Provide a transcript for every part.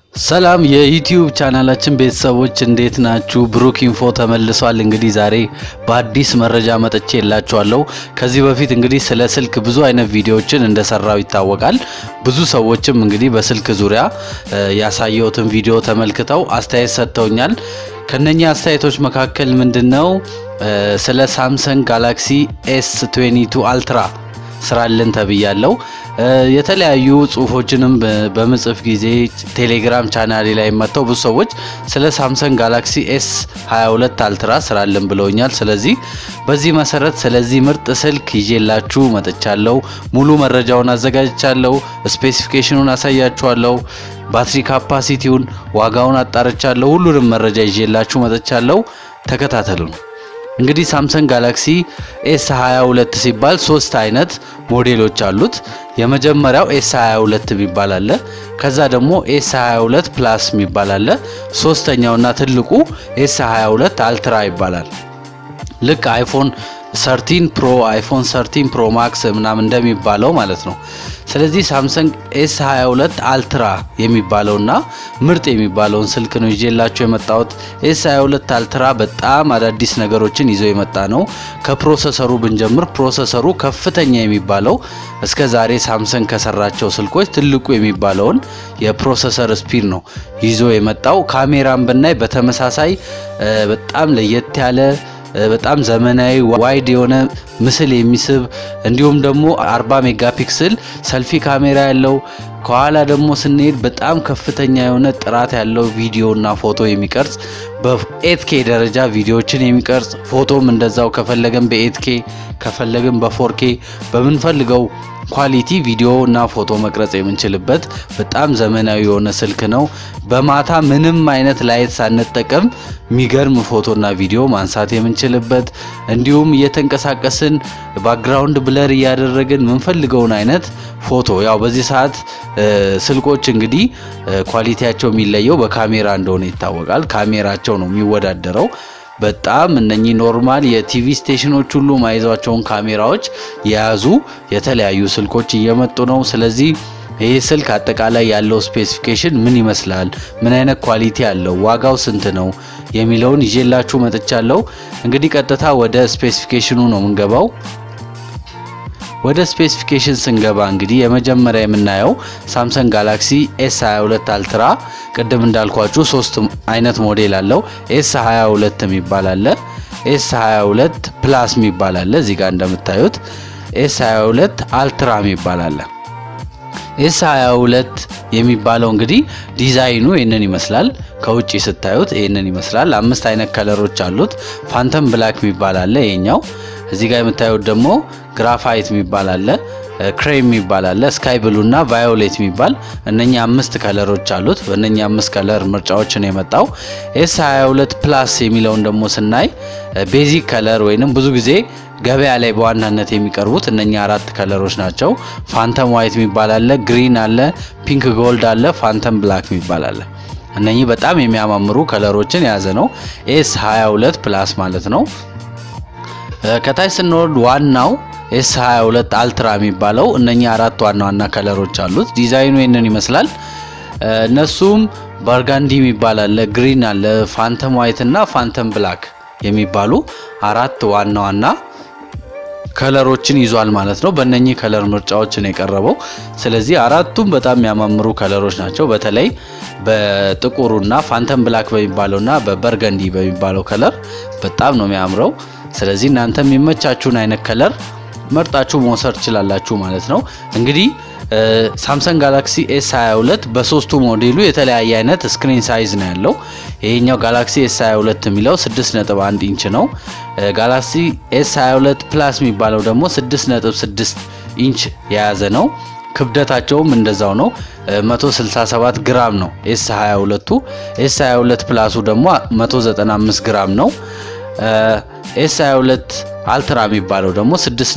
ሰላም የዩቲዩብ ቻናላችን ቤተሰቦች እንዴት ናችሁ? ብሩክ ኢንፎ ተመልሷል። እንግዲህ ዛሬ በአዲስ መረጃ መጥቼ የላችኋለሁ። ከዚህ በፊት እንግዲህ ስለ ስልክ ብዙ አይነት ቪዲዮዎችን እንደሰራው ይታወቃል። ብዙ ሰዎችም እንግዲህ በስልክ ዙሪያ ያሳየሁትን ቪዲዮ ተመልክተው አስተያየት ሰጥተውኛል። ከነኛ አስተያየቶች መካከል ምንድነው ስለ ሳምሰንግ ጋላክሲ ኤስ 22 አልትራ ስራልን ተብያለው። የተለያዩ ጽሁፎችንም በምጽፍ ጊዜ ቴሌግራም ቻናሌ ላይ መጥተው ብዙ ሰዎች ስለ ሳምሰንግ ጋላክሲ ኤስ 22 አልትራ ስራልን ብለውኛል። ስለዚህ በዚህ መሰረት ስለዚህ ምርጥ ስልክ ይዤላችሁ መጥቻለሁ። ሙሉ መረጃውን አዘጋጅቻለሁ። ስፔሲፊኬሽኑን አሳያችኋለሁ። ባትሪ ካፓሲቲውን፣ ዋጋውን አጣርቻለሁ። ሁሉንም መረጃ ይዤላችሁ መጥቻለሁ። ተከታተሉን። እንግዲህ ሳምሰንግ ጋላክሲ ኤስ 22 ሲባል ሶስት አይነት ሞዴሎች አሉት። የመጀመሪያው ኤስ 22 የሚባል አለ። ከዛ ደግሞ ኤስ 22 ፕላስ የሚባል አለ። ሶስተኛውና ትልቁ ኤስ 22 አልትራ ይባላል። ልክ አይፎን 13 ፕሮ አይፎን 13 ፕሮ ማክስ ምናምን እንደሚባለው ማለት ነው። ስለዚህ ሳምሰንግ ኤስ 22 አልትራ የሚባለውና ምርጥ የሚባለውን ስልክ ነው ይዤላችሁ የመጣሁት። ኤስ 22 አልትራ በጣም አዳዲስ ነገሮችን ይዞ የመጣ ነው። ከፕሮሰሰሩ ብንጀምር ፕሮሰሰሩ ከፍተኛ የሚባለው እስከ ዛሬ ሳምሰንግ ከሰራቸው ስልኮች ትልቁ የሚባለውን የፕሮሰሰር ስፒድ ነው ይዞ የመጣው። ካሜራን ብናይ በተመሳሳይ በጣም ለየት ያለ በጣም ዘመናዊ ዋይድ የሆነ ምስል የሚስብ እንዲሁም ደግሞ 40 ሜጋ ፒክስል ሰልፊ ካሜራ ያለው ከኋላ ደግሞ ስንሄድ በጣም ከፍተኛ የሆነ ጥራት ያለው ቪዲዮ እና ፎቶ የሚቀርጽ በኤትኬ ደረጃ ቪዲዮዎችን የሚቀርጽ ፎቶም እንደዛው ከፈለግን በኤትኬ ከፈለግን በፎርኬ በምንፈልገው ኳሊቲ ቪዲዮ እና ፎቶ መቅረጽ የምንችልበት በጣም ዘመናዊ የሆነ ስልክ ነው። በማታ ምንም አይነት ላይት ሳንጠቀም የሚገርም ፎቶና ቪዲዮ ማንሳት የምንችልበት እንዲሁም እየተንቀሳቀስን ባክግራውንድ ብለር እያደረግን የምንፈልገውን አይነት ፎቶ ያው በዚህ ሰዓት ስልኮች እንግዲህ ኳሊቲያቸው የሚለየው በካሜራ እንደሆነ ይታወቃል። ካሜራቸው ነው የሚወዳደረው። በጣም እነኚህ ኖርማል የቲቪ ስቴሽኖች ሁሉ ማይዟቸውን ካሜራዎች የያዙ የተለያዩ ስልኮች እየመጡ ነው። ስለዚህ ይህ ስልክ አጠቃላይ ያለው ስፔሲፊኬሽን ምን ይመስላል፣ ምን አይነት ኳሊቲ አለው፣ ዋጋው ስንት ነው የሚለውን ይዤላችሁ መጥቻለሁ። እንግዲህ ቀጥታ ወደ ስፔሲፊኬሽኑ ነው የምንገባው። ወደ ስፔሲፊኬሽን ስንገባ እንግዲህ የመጀመሪያ የምናየው ሳምሰንግ ጋላክሲ ኤስ 22 አልትራ ቅድም እንዳልኳችሁ ሶስት አይነት ሞዴል አለው። ኤስ 22 የሚባል አለ፣ ኤስ 22 ፕላስ የሚባል አለ። እዚህ ጋር እንደምታዩት ኤስ 22 አልትራ የሚባል አለ። ኤስ 22 የሚባለው እንግዲህ ዲዛይኑ ይህንን ይመስላል። ከውጭ ስታዩት ይህንን ይመስላል። አምስት አይነት ከለሮች አሉት። ፋንተም ብላክ የሚባል አለ ይሄኛው። እዚህ ጋር የምታዩት ደግሞ ግራፋይት የሚባል አለ፣ ክሬም የሚባል አለ፣ ስካይ ብሉ እና ቫዮሌት የሚባል እነኛ አምስት ከለሮች አሉት። በእነኛ አምስት ከለር ምርጫዎችን የመጣው ኤስ 22 ፕላስ የሚለውን ደግሞ ስናይ ቤዚክ ከለር ወይንም ብዙ ጊዜ ገበያ ላይ በዋናነት የሚቀርቡት እነኛ አራት ከለሮች ናቸው። ፋንተም ዋይት የሚባል አለ፣ ግሪን አለ፣ ፒንክ ጎልድ አለ፣ ፋንተም ብላክ የሚባል አለ። እነኚህ በጣም የሚያማምሩ ከለሮችን የያዘ ነው ኤስ 22 ፕላስ ማለት ነው። ከታች ስንወርድ ዋናው ኤስ 22 አልትራ የሚባለው እነኚህ አራት ዋና ዋና ከለሮች አሉት። ዲዛይኑ ይህንን ይመስላል። እነሱም በርጋንዲ የሚባል አለ፣ ግሪን አለ፣ ፋንተም ዋይት እና ፋንተም ብላክ የሚባሉ አራት ዋና ዋና ከለሮችን ይዟል ማለት ነው። በእነኚህ ከለር ምርጫዎችን የቀረበው ስለዚህ አራቱም በጣም የሚያማምሩ ከለሮች ናቸው። በተለይ በጥቁሩና ፋንተም ብላክ በሚባለውና በበርገንዲ በሚባለው ከለር በጣም ነው የሚያምረው። ስለዚህ እናንተ የሚመቻችሁን አይነት ከለር መርጣችሁ መውሰድ ትችላላችሁ ማለት ነው። እንግዲህ ሳምሰንግ ጋላክሲ ኤስ 22 በሶስቱ ሞዴሉ የተለያየ አይነት ስክሪን ሳይዝ ነው ያለው። ይሄኛው ጋላክሲ ኤስ 22 የሚለው 6.1 ኢንች ነው። ጋላክሲ ኤስ 22 ፕላስ የሚባለው ደግሞ 6.6 ኢንች የያዘ ነው። ክብደታቸውም እንደዛው ነው 167 ግራም ነው ኤስ 22ቱ። ኤስ 22 ፕላሱ ደግሞ 195 ግራም ነው። ኤስ 22 አልትራ የሚባለው ደግሞ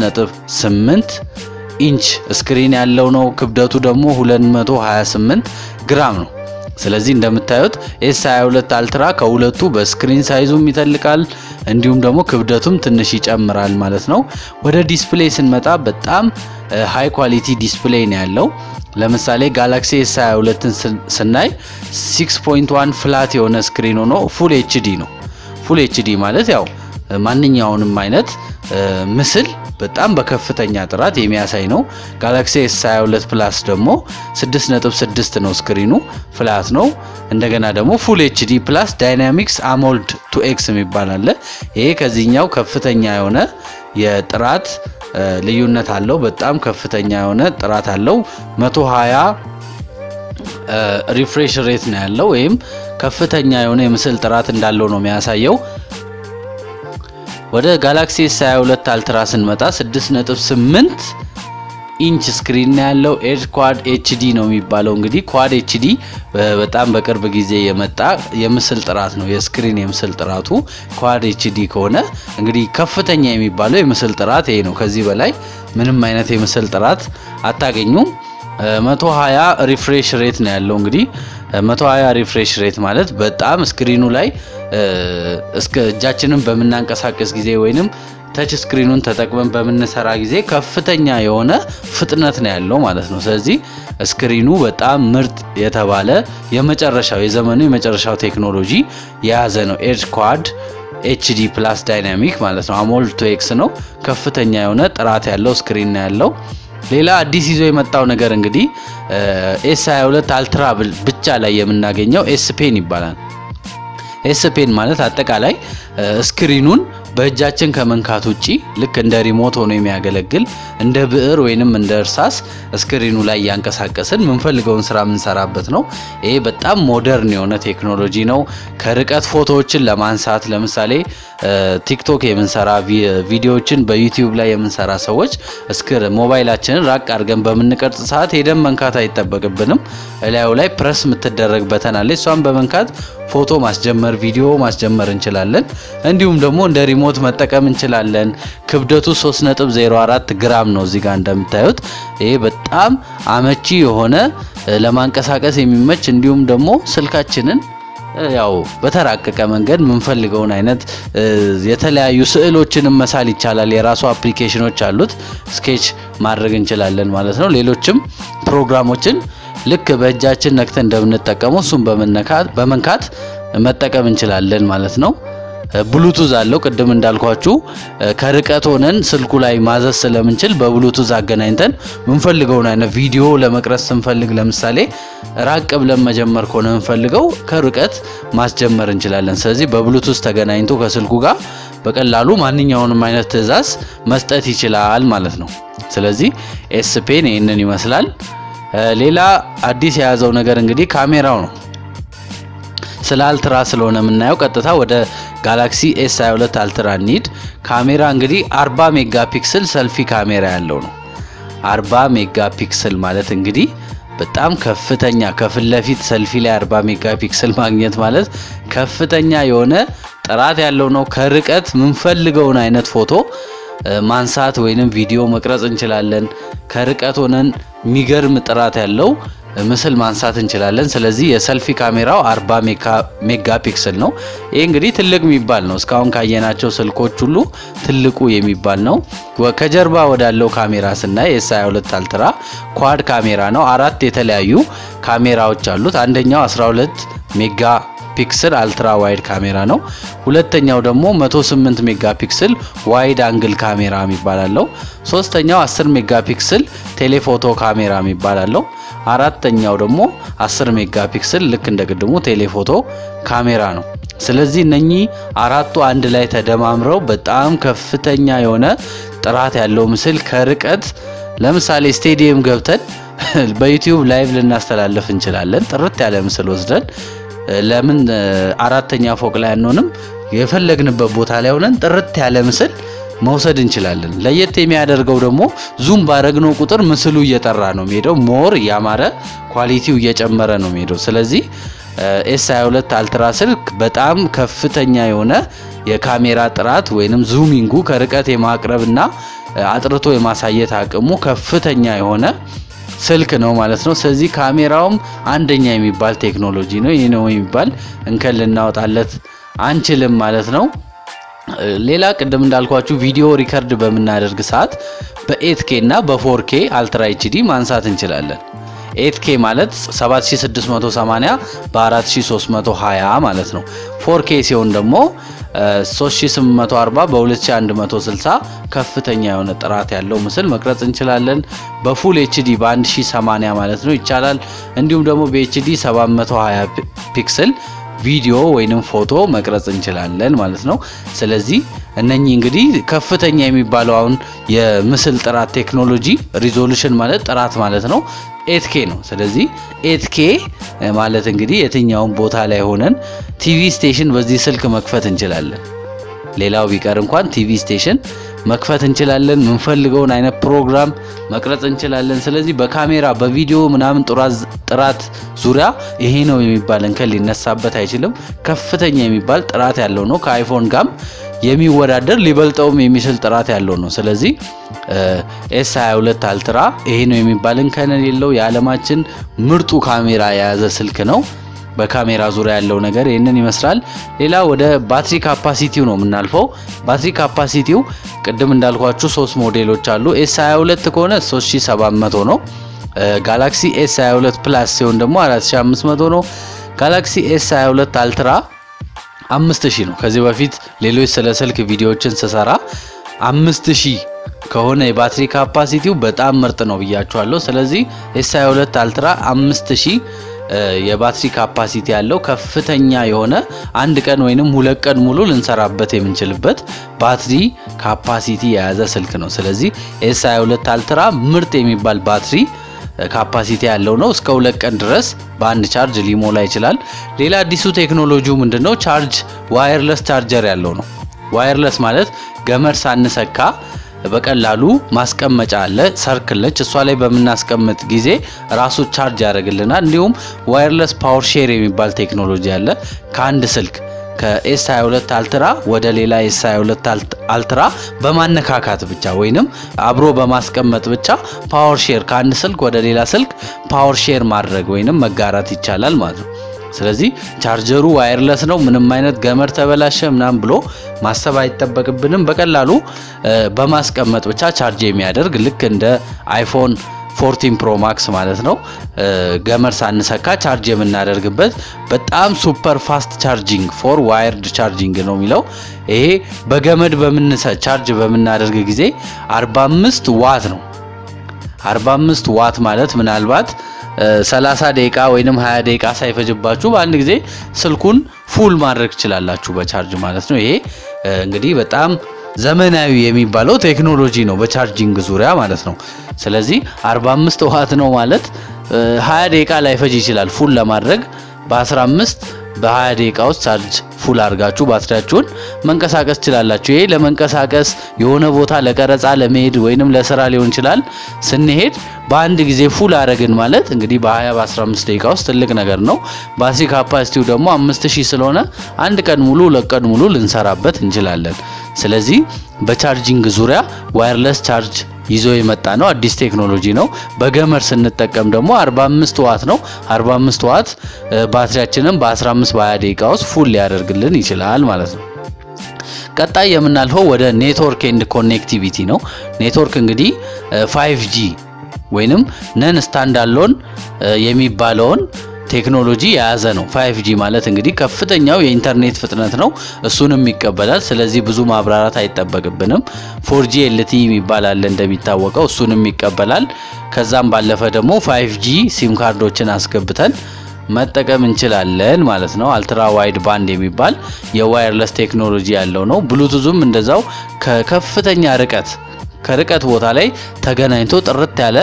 6.8 ኢንች ስክሪን ያለው ነው። ክብደቱ ደግሞ 228 ግራም ነው። ስለዚህ እንደምታዩት ኤስ 22 አልትራ ከሁለቱ በስክሪን ሳይዙም ይተልቃል፣ እንዲሁም ደግሞ ክብደቱም ትንሽ ይጨምራል ማለት ነው። ወደ ዲስፕሌይ ስንመጣ በጣም ሃይ ኳሊቲ ዲስፕሌይ ነው ያለው። ለምሳሌ ጋላክሲ ኤስ 22ን ስናይ 6.1 ፍላት የሆነ ስክሪን ሆኖ ፉል ኤችዲ ነው። ፉል ኤችዲ ማለት ያው ማንኛውንም አይነት ምስል በጣም በከፍተኛ ጥራት የሚያሳይ ነው። ጋላክሲ ኤስ 22 ፕላስ ደግሞ 6.6 ነው ስክሪኑ ፍላት ነው። እንደገና ደግሞ ፉል ኤችዲ ፕላስ ዳይናሚክስ አሞልድ ቱ ኤክስ የሚባል አለ። ይሄ ከዚህኛው ከፍተኛ የሆነ የጥራት ልዩነት አለው። በጣም ከፍተኛ የሆነ ጥራት አለው። 120 ሪፍሬሽ ሬት ነው ያለው ወይም ከፍተኛ የሆነ የምስል ጥራት እንዳለው ነው የሚያሳየው። ወደ ጋላክሲ ኤስ 22 አልትራ ስንመጣ 6.8 ኢንች ስክሪን ነው ያለው። ኤድ ኳድ ኤችዲ ነው የሚባለው። እንግዲህ ኳድ ኤችዲ በጣም በቅርብ ጊዜ የመጣ የምስል ጥራት ነው። የስክሪን የምስል ጥራቱ ኳድ ኤችዲ ከሆነ እንግዲህ ከፍተኛ የሚባለው የምስል ጥራት ይሄ ነው። ከዚህ በላይ ምንም አይነት የምስል ጥራት አታገኙም። 120 ሪፍሬሽ ሬት ነው ያለው። እንግዲህ 120 ሪፍሬሽ ሬት ማለት በጣም ስክሪኑ ላይ እስከ እጃችንን በምናንቀሳቀስ ጊዜ ወይንም ተች ስክሪኑን ተጠቅመን በምንሰራ ጊዜ ከፍተኛ የሆነ ፍጥነት ነው ያለው ማለት ነው። ስለዚህ ስክሪኑ በጣም ምርጥ የተባለ የመጨረሻው የዘመኑ የመጨረሻው ቴክኖሎጂ የያዘ ነው። ኤድ ኳድ ኤችዲ ፕላስ ዳይናሚክ ማለት ነው። አሞልድ ቱ ኤክስ ነው። ከፍተኛ የሆነ ጥራት ያለው ስክሪን ነው ያለው። ሌላ አዲስ ይዞ የመጣው ነገር እንግዲህ ኤስ 22 አልትራ ብቻ ላይ የምናገኘው ኤስ ፔን ይባላል። ኤስ ፔን ማለት አጠቃላይ ስክሪኑን በእጃችን ከመንካት ውጪ ልክ እንደ ሪሞት ሆኖ የሚያገለግል እንደ ብዕር ወይንም እንደ እርሳስ ስክሪኑ ላይ እያንቀሳቀስን የምንፈልገውን ስራ የምንሰራበት ነው። ይሄ በጣም ሞደርን የሆነ ቴክኖሎጂ ነው። ከርቀት ፎቶዎችን ለማንሳት ለምሳሌ ቲክቶክ የምንሰራ ቪዲዮዎችን በዩቲዩብ ላይ የምንሰራ ሰዎች እስክር ሞባይላችንን ራቅ አድርገን በምንቀርጽ ሰዓት ሄደን መንካት አይጠበቅብንም። እላዩ ላይ ፕረስ የምትደረግ በተን አለ። እሷን በመንካት ፎቶ ማስጀመር፣ ቪዲዮ ማስጀመር እንችላለን። እንዲሁም ደግሞ እንደ ሪሞት መጠቀም እንችላለን። ክብደቱ 3.04 ግራም ነው እዚህ ጋር እንደምታዩት። ይሄ በጣም አመቺ የሆነ ለማንቀሳቀስ የሚመች እንዲሁም ደግሞ ስልካችንን ያው በተራቀቀ መንገድ የምንፈልገውን አይነት የተለያዩ ስዕሎችንም መሳል ይቻላል። የራሱ አፕሊኬሽኖች አሉት። ስኬች ማድረግ እንችላለን ማለት ነው። ሌሎችም ፕሮግራሞችን ልክ በእጃችን ነክተን እንደምንጠቀመው እሱም በመንካት መጠቀም እንችላለን ማለት ነው። ብሉቱዝ አለው። ቅድም እንዳልኳችሁ ከርቀት ሆነን ስልኩ ላይ ማዘዝ ስለምንችል በብሉቱዝ አገናኝተን የምንፈልገውን አይነት ቪዲዮ ለመቅረጽ ስንፈልግ ለምሳሌ ራቅ ብለን መጀመር ከሆነ የምንፈልገው ከርቀት ማስጀመር እንችላለን። ስለዚህ በብሉቱዝ ተገናኝቶ ከስልኩ ጋር በቀላሉ ማንኛውንም አይነት ትዕዛዝ መስጠት ይችላል ማለት ነው። ስለዚህ ኤስ ፔን ይህንን ይመስላል። ሌላ አዲስ የያዘው ነገር እንግዲህ ካሜራው ነው። ስለ አልትራ ስለሆነ የምናየው ቀጥታ ወደ ጋላክሲ ኤስ 22 አልትራ ኒድ ካሜራ እንግዲህ 40 ሜጋ ፒክስል ሰልፊ ካሜራ ያለው ነው። 40 ሜጋ ፒክስል ማለት እንግዲህ በጣም ከፍተኛ ከፊት ለፊት ሰልፊ ላይ 40 ሜጋ ፒክስል ማግኘት ማለት ከፍተኛ የሆነ ጥራት ያለው ነው። ከርቀት የምንፈልገውን አይነት ፎቶ ማንሳት ወይንም ቪዲዮ መቅረጽ እንችላለን። ከርቀት ሆነን የሚገርም ጥራት ያለው ምስል ማንሳት እንችላለን። ስለዚህ የሰልፊ ካሜራው 40 ሜጋ ፒክስል ነው። ይህ እንግዲህ ትልቅ የሚባል ነው። እስካሁን ካየናቸው ስልኮች ሁሉ ትልቁ የሚባል ነው። ከጀርባ ወዳለው ካሜራ ስናይ ኤስ 22 አልትራ ኳድ ካሜራ ነው። አራት የተለያዩ ካሜራዎች አሉት። አንደኛው 12 ሜጋ ፒክስል አልትራ ዋይድ ካሜራ ነው። ሁለተኛው ደግሞ 108 ሜጋ ፒክስል ዋይድ አንግል ካሜራ የሚባል አለው። ሶስተኛው 10 ሜጋ ፒክስል ቴሌፎቶ ካሜራ የሚባል አለው። አራተኛው ደግሞ 10 ሜጋ ፒክስል ልክ እንደ ቅድሙ ቴሌፎቶ ካሜራ ነው። ስለዚህ እነኚህ አራቱ አንድ ላይ ተደማምረው በጣም ከፍተኛ የሆነ ጥራት ያለው ምስል ከርቀት ለምሳሌ ስቴዲየም ገብተን በዩቲዩብ ላይቭ ልናስተላለፍ እንችላለን። ጥርት ያለ ምስል ወስደን ለምን አራተኛ ፎቅ ላይ አንሆንም? የፈለግንበት ቦታ ላይ ሆነን ጥርት ያለ ምስል መውሰድ እንችላለን። ለየት የሚያደርገው ደግሞ ዙም ባረግነው ቁጥር ምስሉ እየጠራ ነው የሚሄደው። ሞር እያማረ ኳሊቲው እየጨመረ ነው የሚሄደው። ስለዚህ ኤስ 22 አልትራ ስልክ በጣም ከፍተኛ የሆነ የካሜራ ጥራት ወይንም ዙሚንጉ ከርቀት የማቅረብና አጥርቶ የማሳየት አቅሙ ከፍተኛ የሆነ ስልክ ነው ማለት ነው። ስለዚህ ካሜራውም አንደኛ የሚባል ቴክኖሎጂ ነው። ይህ ነው የሚባል እንከን ልናወጣለት አንችልም ማለት ነው። ሌላ ቅድም እንዳልኳችሁ ቪዲዮ ሪከርድ በምናደርግ ሰዓት በኤትኬ እና በፎርኬ አልትራ ኤችዲ ማንሳት እንችላለን። ኤትኬ ማለት 7680 በ4320 ማለት ነው። ፎርኬ ሲሆን ደግሞ 3840 በ2160 ከፍተኛ የሆነ ጥራት ያለው ምስል መቅረጽ እንችላለን። በፉል ኤችዲ በ1080 ማለት ነው ይቻላል። እንዲሁም ደግሞ በኤችዲ 720 ፒክስል ቪዲዮ ወይንም ፎቶ መቅረጽ እንችላለን ማለት ነው። ስለዚህ እነኚህ እንግዲህ ከፍተኛ የሚባለው አሁን የምስል ጥራት ቴክኖሎጂ ሪዞሉሽን ማለት ጥራት ማለት ነው ኤትኬ ነው። ስለዚህ ኤትኬ ማለት እንግዲህ የትኛውን ቦታ ላይ ሆነን ቲቪ ስቴሽን በዚህ ስልክ መክፈት እንችላለን። ሌላው ቢቀር እንኳን ቲቪ ስቴሽን መክፈት እንችላለን። የምንፈልገውን አይነት ፕሮግራም መቅረጽ እንችላለን። ስለዚህ በካሜራ በቪዲዮ ምናምን ጥራት ዙሪያ ይሄ ነው የሚባል እንከን ሊነሳበት አይችልም። ከፍተኛ የሚባል ጥራት ያለው ነው። ከአይፎን ጋም የሚወዳደር ሊበልጠውም የሚችል ጥራት ያለው ነው። ስለዚህ ኤስ 22 አልትራ ይሄ ነው የሚባል እንከን የሌለው የዓለማችን ምርጡ ካሜራ የያዘ ስልክ ነው። በካሜራ ዙሪያ ያለው ነገር ይህንን ይመስላል። ሌላ ወደ ባትሪ ካፓሲቲው ነው የምናልፈው። ባትሪ ካፓሲቲው ቅድም እንዳልኳችሁ ሶስት ሞዴሎች አሉ። ኤስ 22 ከሆነ 3700 ነው። ጋላክሲ ኤስ 22 ፕላስ ሲሆን ደግሞ 4500 ነው። ጋላክሲ ኤስ 22 አልትራ 5000 ነው። ከዚህ በፊት ሌሎች ስለ ስልክ ቪዲዮዎችን ስሰራ 5000 ከሆነ የባትሪ ካፓሲቲው በጣም ምርጥ ነው ብያችኋለሁ። ስለዚህ ኤስ 22 አልትራ 5000 የባትሪ ካፓሲቲ ያለው ከፍተኛ የሆነ አንድ ቀን ወይንም ሁለት ቀን ሙሉ ልንሰራበት የምንችልበት ባትሪ ካፓሲቲ የያዘ ስልክ ነው። ስለዚህ ኤስ 22 አልትራ ምርጥ የሚባል ባትሪ ካፓሲቲ ያለው ነው። እስከ ሁለት ቀን ድረስ በአንድ ቻርጅ ሊሞላ ይችላል። ሌላ አዲሱ ቴክኖሎጂው ምንድነው? ቻርጅ ዋየርለስ ቻርጀር ያለው ነው። ዋየርለስ ማለት ገመድ ሳንሰካ በቀላሉ ማስቀመጫ አለ። ሰርክል ነች። እሷ ላይ በምናስቀምጥ ጊዜ ራሱ ቻርጅ ያደርግልናል። እንዲሁም ዋየርለስ ፓወር ሼር የሚባል ቴክኖሎጂ አለ። ከአንድ ስልክ ከኤስ 22 አልትራ ወደ ሌላ ኤስ 22 አልትራ በማነካካት ብቻ ወይንም አብሮ በማስቀመጥ ብቻ ፓወር ሼር ከአንድ ስልክ ወደ ሌላ ስልክ ፓወር ሼር ማድረግ ወይንም መጋራት ይቻላል ማለት ነው። ስለዚህ ቻርጀሩ ዋየርለስ ነው። ምንም አይነት ገመድ ተበላሸ ምናምን ብሎ ማሰብ አይጠበቅብንም። በቀላሉ በማስቀመጥ ብቻ ቻርጅ የሚያደርግ ልክ እንደ አይፎን 14 ፕሮ ማክስ ማለት ነው። ገመድ ሳንሰካ ቻርጅ የምናደርግበት በጣም ሱፐር ፋስት ቻርጂንግ ፎር ዋየርድ ቻርጂንግ ነው የሚለው። ይሄ በገመድ በምንሰ ቻርጅ በምናደርግ ጊዜ 45 ዋት ነው። 45 ዋት ማለት ምናልባት 30 ደቂቃ ወይንም 20 ደቂቃ ሳይፈጅባችሁ በአንድ ጊዜ ስልኩን ፉል ማድረግ ትችላላችሁ በቻርጅ ማለት ነው። ይሄ እንግዲህ በጣም ዘመናዊ የሚባለው ቴክኖሎጂ ነው በቻርጂንግ ዙሪያ ማለት ነው። ስለዚህ 45 ዋት ነው ማለት 20 ደቂቃ ላይፈጅ ይችላል ፉል ለማድረግ በ15 በ20 ደቂቃ ውስጥ ቻርጅ ፉል አድርጋችሁ ባትሪያችሁን መንቀሳቀስ ትችላላችሁ። ይሄ ለመንቀሳቀስ የሆነ ቦታ ለቀረጻ ለመሄድ ወይንም ለስራ ሊሆን ይችላል ስንሄድ በአንድ ጊዜ ፉል አረግን ማለት እንግዲህ በ20 በ15 ደቂቃ ውስጥ ትልቅ ነገር ነው። ባትሪ ካፓሲቲው ደግሞ 5000 ስለሆነ አንድ ቀን ሙሉ ሁለት ቀን ሙሉ ልንሰራበት እንችላለን። ስለዚህ በቻርጂንግ ዙሪያ ዋየርለስ ቻርጅ ይዞ የመጣ ነው። አዲስ ቴክኖሎጂ ነው። በገመድ ስንጠቀም ደግሞ 45 ዋት ነው። 45 ዋት ባትሪያችንን በ15 በ20 ደቂቃ ውስጥ ፉል ሊያደርግልን ይችላል ማለት ነው። ቀጣይ የምናልፈው ወደ ኔትወርክ ኤንድ ኮኔክቲቪቲ ነው። ኔትወርክ እንግዲህ 5G ወይንም ነን ስታንዳሎን የሚባለውን ቴክኖሎጂ የያዘ ነው። 5G ማለት እንግዲህ ከፍተኛው የኢንተርኔት ፍጥነት ነው። እሱንም ይቀበላል። ስለዚህ ብዙ ማብራራት አይጠበቅብንም። 4G LTE የሚባል አለ እንደሚታወቀው፣ እሱንም ይቀበላል። ከዛም ባለፈ ደግሞ 5G ሲም ካርዶችን አስገብተን መጠቀም እንችላለን ማለት ነው። አልትራ ዋይድ ባንድ የሚባል የዋየርለስ ቴክኖሎጂ ያለው ነው። ብሉቱዝም እንደዛው ከከፍተኛ ርቀት ከርቀት ቦታ ላይ ተገናኝቶ ጥርት ያለ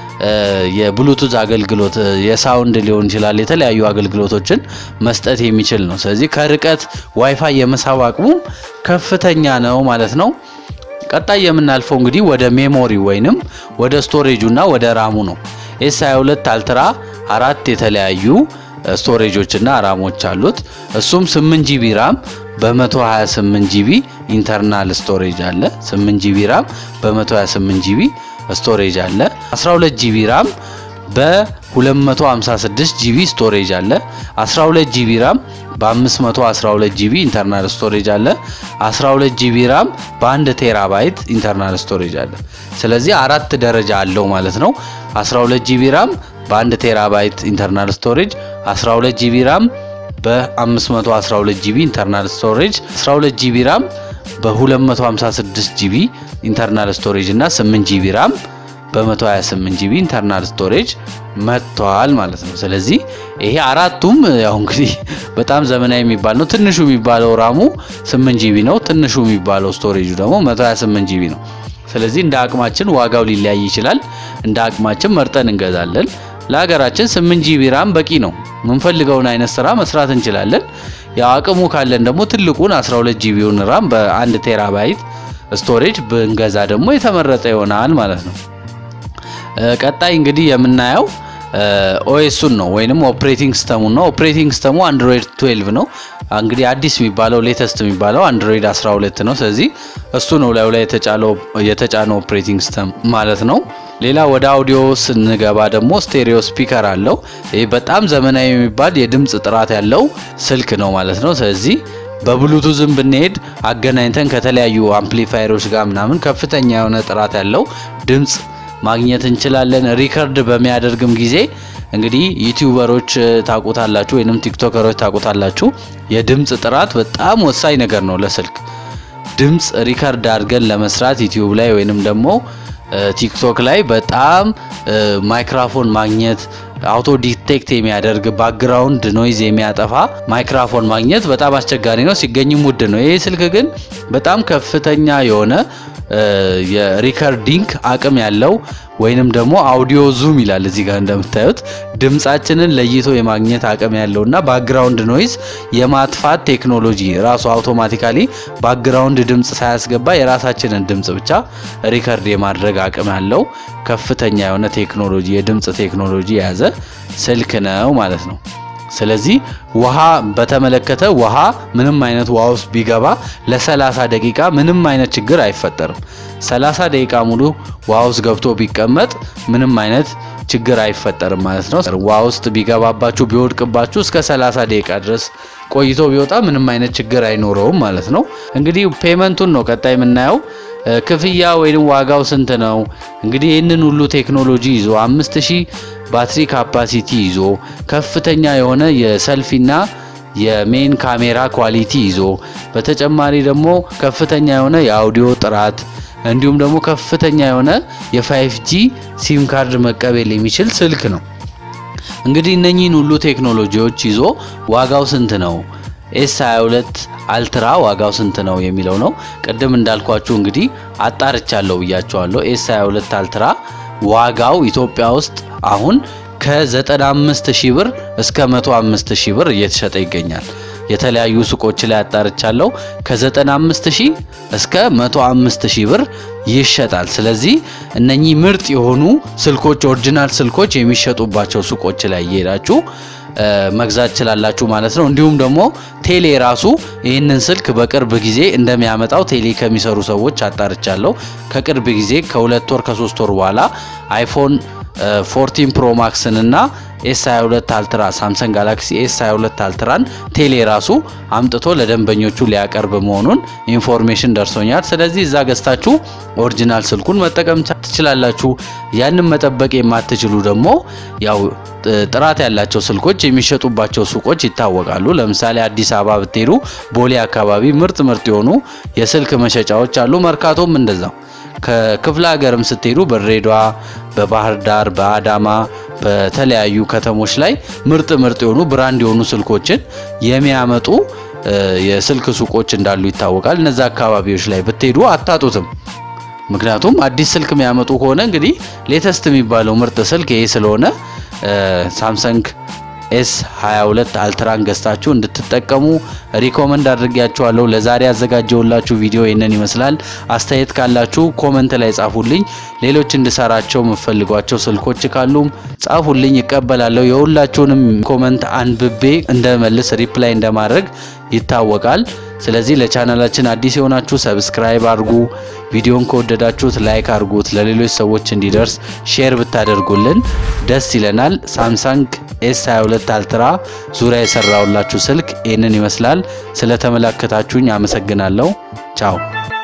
የብሉቱዝ አገልግሎት የሳውንድ ሊሆን ይችላል የተለያዩ አገልግሎቶችን መስጠት የሚችል ነው። ስለዚህ ከርቀት ዋይፋይ የመሳብ አቅሙ ከፍተኛ ነው ማለት ነው። ቀጣይ የምናልፈው እንግዲህ ወደ ሜሞሪ ወይንም ወደ ስቶሬጁ እና ወደ ራሙ ነው። ኤስ 22 አልትራ አራት የተለያዩ ስቶሬጆች እና ራሞች አሉት። እሱም 8 ጂቢ ራም በ128 ጂቢ ኢንተርናል ስቶሬጅ አለ። 8 ጂቢ ራም በ128 ጂቢ ስቶሬጅ አለ። 12 ጂቢ ራም በ256 ጂቢ ስቶሬጅ አለ። 12 ጂቢ ራም በ512 ጂቢ ኢንተርናል ስቶሬጅ አለ። 12 ጂቢ ራም በአንድ ቴራባይት ኢንተርናል ስቶሬጅ አለ። ስለዚህ አራት ደረጃ አለው ማለት ነው። 12 ጂቢ ራም በአንድ ቴራባይት ኢንተርናል ስቶሬጅ፣ 12 ጂቢ ራም በ512 ጂቢ ኢንተርናል ስቶሬጅ፣ 12 ጂቢ ራም በ256 ጂቢ ኢንተርናል ስቶሬጅ እና 8 ጂቢ ራም በ128 ጂቢ ኢንተርናል ስቶሬጅ መጥተዋል ማለት ነው። ስለዚህ ይሄ አራቱም ያው እንግዲህ በጣም ዘመናዊ የሚባል ነው። ትንሹ የሚባለው ራሙ 8 ጂቢ ነው። ትንሹ የሚባለው ስቶሬጁ ደግሞ 128 ጂቢ ነው። ስለዚህ እንደ አቅማችን ዋጋው ሊለያይ ይችላል። እንደ አቅማችን መርጠን እንገዛለን። ለሀገራችን 8 ጂቢ ራም በቂ ነው። የምንፈልገውን አይነት ስራ መስራት እንችላለን። ያው አቅሙ ካለን ደግሞ ትልቁን 12 ጂቢውን ራም በአንድ ቴራባይት ስቶሬጅ ብንገዛ ደግሞ የተመረጠ ይሆናል ማለት ነው። ቀጣይ እንግዲህ የምናየው ኦኤሱን ነው ወይንም ኦፕሬቲንግ ሲስተሙን ነው። ኦፕሬቲንግ ሲስተሙ አንድሮይድ 12 ነው። እንግዲህ አዲስ የሚባለው ሌተስት የሚባለው አንድሮይድ 12 ነው። ስለዚህ እሱ ነው ላዩ ላይ የተጫነው ኦፕሬቲንግ ሲስተም ማለት ነው። ሌላ ወደ አውዲዮ ስንገባ ደግሞ ስቴሪዮ ስፒከር አለው። ይህ በጣም ዘመናዊ የሚባል የድምፅ ጥራት ያለው ስልክ ነው ማለት ነው። ስለዚህ በብሉቱዝም ብንሄድ አገናኝተን ከተለያዩ አምፕሊፋየሮች ጋር ምናምን ከፍተኛ የሆነ ጥራት ያለው ድምፅ ማግኘት እንችላለን። ሪከርድ በሚያደርግም ጊዜ እንግዲህ ዩቲዩበሮች ታቁታላችሁ ወይንም ቲክቶከሮች ታቁታላችሁ። የድምፅ ጥራት በጣም ወሳኝ ነገር ነው ለስልክ ድምፅ ሪከርድ አድርገን ለመስራት ዩቲዩብ ላይ ወይንም ደግሞ ቲክቶክ ላይ በጣም ማይክራፎን ማግኘት አውቶ ዲቴክት የሚያደርግ ባክግራውንድ ኖይዝ የሚያጠፋ ማይክራፎን ማግኘት በጣም አስቸጋሪ ነው፣ ሲገኝም ውድ ነው። ይህ ስልክ ግን በጣም ከፍተኛ የሆነ የሪከርዲንግ አቅም ያለው ወይንም ደግሞ አውዲዮ ዙም ይላል እዚህ ጋር እንደምታዩት ድምጻችንን ለይቶ የማግኘት አቅም ያለውና ባክግራውንድ ኖይዝ የማጥፋት ቴክኖሎጂ ራሱ አውቶማቲካሊ ባክግራውንድ ድምጽ ሳያስገባ የራሳችንን ድምጽ ብቻ ሪከርድ የማድረግ አቅም ያለው ከፍተኛ የሆነ ቴክኖሎጂ የድምጽ ቴክኖሎጂ የያዘ ስልክ ነው ማለት ነው። ስለዚህ ውሃ በተመለከተ ውሃ ምንም አይነት ውሃ ውስጥ ቢገባ ለ30 ደቂቃ ምንም አይነት ችግር አይፈጠርም። 30 ደቂቃ ሙሉ ውሃ ውስጥ ገብቶ ቢቀመጥ ምንም አይነት ችግር አይፈጠርም ማለት ነው። ውሃ ውስጥ ቢገባባችሁ ቢወድቅባችሁ እስከ 30 ደቂቃ ድረስ ቆይቶ ቢወጣ ምንም አይነት ችግር አይኖረውም ማለት ነው። እንግዲህ ፔመንቱን ነው ቀጣይ የምናየው። ክፍያ ወይም ዋጋው ስንት ነው? እንግዲህ ይህንን ሁሉ ቴክኖሎጂ ይዞ 5000 ባትሪ ካፓሲቲ ይዞ ከፍተኛ የሆነ የሰልፊና የሜን ካሜራ ኳሊቲ ይዞ በተጨማሪ ደግሞ ከፍተኛ የሆነ የአውዲዮ ጥራት እንዲሁም ደግሞ ከፍተኛ የሆነ የ5G ሲም ካርድ መቀበል የሚችል ስልክ ነው። እንግዲህ እነኚህን ሁሉ ቴክኖሎጂዎች ይዞ ዋጋው ስንት ነው? ኤስ 22 አልትራ ዋጋው ስንት ነው የሚለው ነው። ቅድም እንዳልኳችሁ እንግዲህ አጣርቻለሁ ብያቸዋለሁ። ኤስ 22 አልትራ ዋጋው ኢትዮጵያ ውስጥ አሁን ከ95 ሺህ ብር እስከ 105 ሺህ ብር እየተሸጠ ይገኛል። የተለያዩ ሱቆች ላይ አጣርቻለሁ። ከ95 ሺህ እስከ 105 ሺህ ብር ይሸጣል። ስለዚህ እነኚህ ምርጥ የሆኑ ስልኮች ኦሪጂናል ስልኮች የሚሸጡባቸው ሱቆች ላይ እየሄዳችሁ መግዛት ትችላላችሁ ማለት ነው። እንዲሁም ደግሞ ቴሌ ራሱ ይህንን ስልክ በቅርብ ጊዜ እንደሚያመጣው ቴሌ ከሚሰሩ ሰዎች አጣርቻለሁ። ከቅርብ ጊዜ ከሁለት ወር ከሶስት ወር በኋላ አይፎን 14 ፕሮ ማክስን እና ኤስ 22 አልትራ ሳምሰንግ ጋላክሲ ኤስ 22 አልትራን ቴሌ ራሱ አምጥቶ ለደንበኞቹ ሊያቀርብ መሆኑን ኢንፎርሜሽን ደርሶኛል። ስለዚህ እዛ ገዝታችሁ ኦሪጂናል ስልኩን መጠቀም ትችላላችሁ። ያንን መጠበቅ የማትችሉ ደግሞ ያው ጥራት ያላቸው ስልኮች የሚሸጡባቸው ሱቆች ይታወቃሉ። ለምሳሌ አዲስ አበባ ብትሄዱ ቦሌ አካባቢ ምርጥ ምርጥ የሆኑ የስልክ መሸጫዎች አሉ። መርካቶም እንደዛው ከክፍለ ሀገርም ስትሄዱ በድሬዳዋ፣ በባህር ዳር፣ በአዳማ በተለያዩ ከተሞች ላይ ምርጥ ምርጥ የሆኑ ብራንድ የሆኑ ስልኮችን የሚያመጡ የስልክ ሱቆች እንዳሉ ይታወቃል። እነዛ አካባቢዎች ላይ ብትሄዱ አታጡትም። ምክንያቱም አዲስ ስልክ የሚያመጡ ከሆነ እንግዲህ ሌተስት የሚባለው ምርጥ ስልክ ይሄ ስለሆነ ሳምሰንግ ኤስ 22 አልትራን ገዝታችሁ እንድትጠቀሙ ሪኮመንድ አድርጌያችኋለሁ። ለዛሬ ያዘጋጀውላችሁ ቪዲዮ ይህንን ይመስላል። አስተያየት ካላችሁ ኮመንት ላይ ጻፉልኝ። ሌሎች እንድሰራቸው የምፈልጓቸው ስልኮች ካሉም ጻፉልኝ፣ ይቀበላለሁ። የሁላችሁንም ኮመንት አንብቤ እንደመልስ ሪፕላይ እንደማድረግ ይታወቃል። ስለዚህ ለቻናላችን አዲስ የሆናችሁ ሰብስክራይብ አድርጉ። ቪዲዮን ከወደዳችሁት ላይክ አድርጉት። ለሌሎች ሰዎች እንዲደርስ ሼር ብታደርጉልን ደስ ይለናል። ሳምሰንግ ኤስ 22 አልትራ ዙሪያ የሰራውላችሁ ስልክ ይህንን ይመስላል። ስለተመለከታችሁኝ አመሰግናለሁ። ቻው